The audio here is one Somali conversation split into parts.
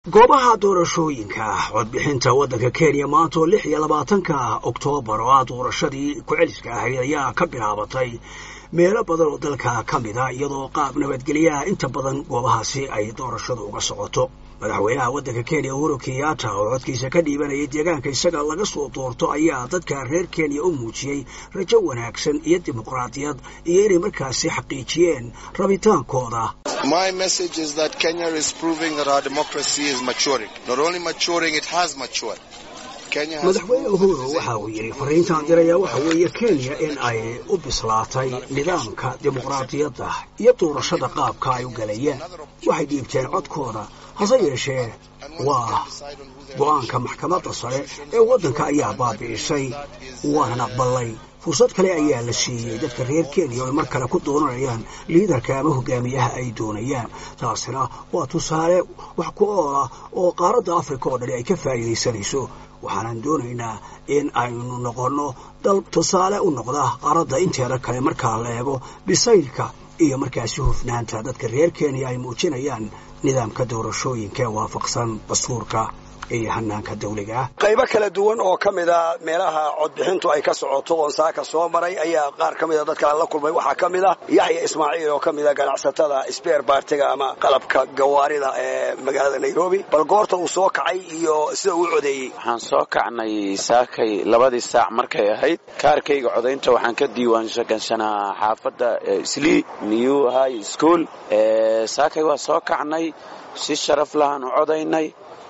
goobaha doorashooyinka codbixinta waddanka kenya maanta oo lix iyo labaatanka oktoobar oo ah doorashadii ku-celiska ahayd ayaa ka bilaabatay meelo badan oo dalka ka mid a iyadoo qaab nabadgelyaha inta badan goobahaasi ay doorashadu uga socoto madaxweynaha waddanka kenya uhuru kenyatta oo codkiisa ka dhiibanayay deegaanka isaga laga soo doorto ayaa dadka reer kenya u muujiyey rajo wanaagsan iyo dimuqraadiyad iyo inay markaasi xaqiijiyeen rabitaankooda My message is that Kenya is proving that our democracy is maturing. Not only maturing, it has matured. madaxweyne uhuru waxa uu yidhi fariintaan diraya waxa weeye kenya in ay u bislaatay nidaamka dimuqraadiyadda iyo doorashada qaabka ay u galayeen waxay dhiibteen codkooda hase yeeshee waa go'aanka maxkamadda sare ee waddanka ayaa baabi'isay waana aqbalay fursad kale ayaa la siiyey dadka reer kenya oo ay mar kale ku doonanayaan liidarka ama hogaamiyaha ay doonayaan taasina waa tusaale wax ku ool ah oo qaaradda afrika oo dhani ay ka faa'iidaysanayso waxaanan doonaynaa in aynu noqonno dal tusaale u noqda qaaradda inteeda kale markaa la eego bisaylka iyo markaasi hufnaanta dadka reer kenya ay muujinayaan nidaamka doorashooyinka ee waafaqsan dastuurka iyo hanaanka dawliga ah qaybo kala duwan oo ka mida meelaha codbixintu ay ka socoto oon saaka soo maray ayaa qaar ka mida dadkaan la kulmay waxaa ka mid ah yaxya ismaaciil oo ka mida ganacsatada sbeer baartiga ama qalabka gawaarida ee magaalada nairobi bal goorta uu soo kacay iyo sida uu codeeyey waxaan soo kacnay saakay labadii saac markay ahayd kaarkayga codaynta waxaan ka diiwaangashanaa xaafadda slii new high school saakay waa soo kacnay si sharaf lahaan u codaynay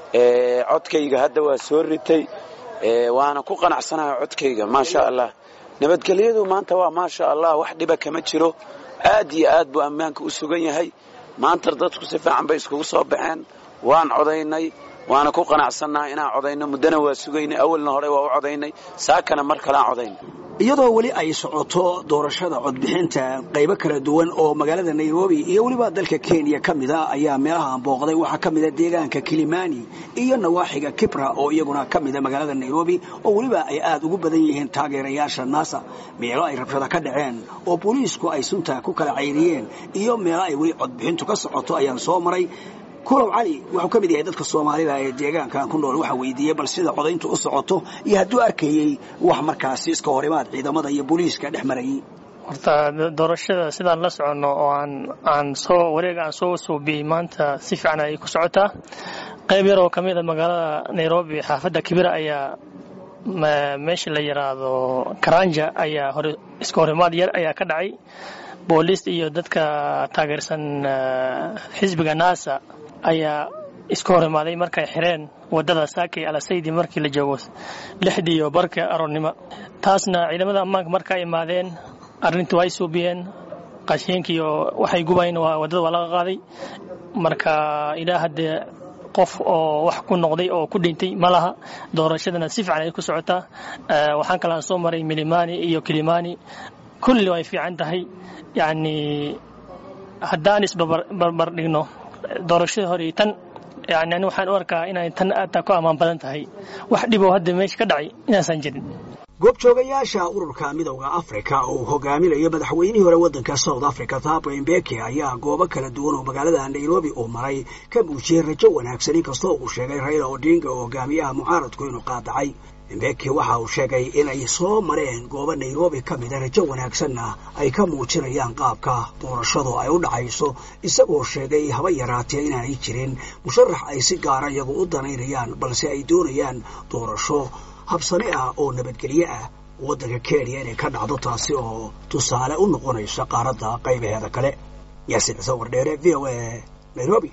codkayga hadda waa soo ritay waana ku qanacsanaha codkayga maasha allah nabadgelyadu maanta waa maasha allah wax dhiba kama jiro aad iyo aad buu ammaanka u sugan yahay maanta dadku si fiican bay iskugu soo baxeen waan codaynay waana ku qanacsannaha inaan codayno muddana waa sugaynay awalna hore waa u codaynay saakana mar kaleaan codaynay iyadoo weli ay socoto doorashada codbixinta qaybo kala duwan oo magaalada nairobi iyo weliba dalka kenya ka mid a ayaa meelahaan booqday waxaa ka mida deegaanka kilimani iyo nawaaxiga kibra oo iyaguna ka mida magaalada nairobi oo weliba ay aad ugu badan yihiin taageerayaasha nasa meelo ay rabshada ka dhaceen oo booliisku ay sunta ku kala cayriyeen iyo meelo ay weli codbixintu ka socoto ayaan soo maray kulow cali wuxuu ka mid yahay dadka soomaalida ee deegaankan ku nool waxaa weydiiyey bal sida codayntu u socoto iyo hadduu arkayey wax markaasi iska horimaad ciidamada iyo booliiska dhex marayay horta doorashada sidaan la soconno oo aan aan soo wareega aan soo suubiyey maanta si fiican ay ku socotaa qayb yar oo ka mid a magaalada nairobi xaafadda kibira ayaa meesha la yidhaahdo karanja ayaa hore iska horimaad yar ayaa ka dhacay booliis iyo dadka taageersan xisbiga nasa ayaa iska hor imaaday markay xireen wadada saakay alasaydi markii la joogo lixdii iyo barka aroornimo taasna ciidamada ammaanka markaa imaadeen arrintii way suubiyeen qashiinkiiyo waxay gubayn wadada waa laga qaaday marka ilaa haddee qof oo wax ku noqday oo ku dhintay ma laha doorashadana si fiican ay ku socotaa waxaan kalaan soo maray milimani iyo kilimani kulli way fiican tahay yacni haddaan isbarbar dhigno doorashada hore tan yani ani waxaan u arkaa inay tan aadtaa ku ammaan badan tahay wax dhiboo hadda meesha ka dhacay inaasan jirin goobjoogayaasha ururka midowda afrika oo uu hogaaminayo madaxweynihii hore waddanka south africa thabo mbeke ayaa goobo kala duwan oo magaalada nairobi uu maray ka muujiyey rajo wanaagsan inkastoo uu sheegay raila odinga oo hogaamiyaha mucaaradku inuu qaadacay mbeki waxa uu sheegay inay soo mareen goobo nairobi ka mida rajo wanaagsanna ay ka muujinayaan qaabka doorashadu ay u dhacayso isagoo sheegay haba yaraatee inaanay jirin musharax ay si gaara iyagu u danaynayaan balse ay doonayaan doorasho habsane ah oo nabadgelye ah waddanka kenya inay ka dhacdo taasi oo tusaale u noqonaysa qaaradda qaybaheeda kale yaasiin ciise wardheere v o a nairobi